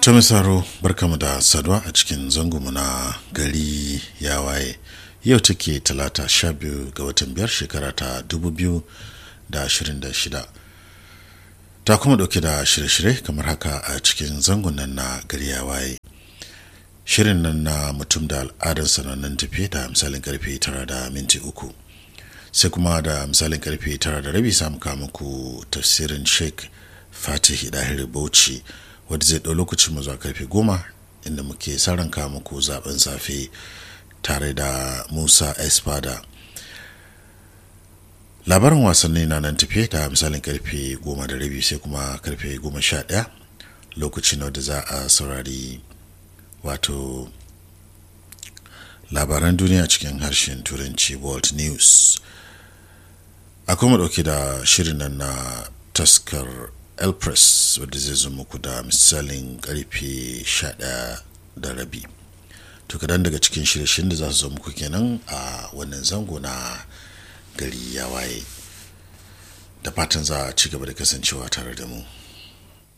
ta misaro barkamu da saduwa a cikin zangonmu na gari ya waye yau take talata sha biyu ga watan biyar shekara ta dubu biyu da ashirin da shida ta kuma dauke da shirye-shirye kamar haka a cikin zangon nan na gari ya waye shirin nan na mutum da al'adar sanannen tafi da misalin karfe tara da minti uku sai kuma da misalin karfe tara da rabi samu muku tafsirin sheikh fatih dahir bauchi wadda zai ɗau lokacin mu zuwa karfe goma inda muke saranka muku zaben safe tare da musa espada labarin wasanni na nan tafiye da misalin karfe goma da rabi sai kuma karfe goma sha ɗaya lokacin da za a saurari wato labaran duniya cikin harshen turanci world news akwai mu ɗauke da shirin nan na taskar elpress wadda zai zo muku da misalin karfe 11 da rabi to kadan daga cikin shirye-shiryen da za su zo muku kenan a wannan zango na gari ya waye da fatan za a ci gaba da kasancewa tare da mu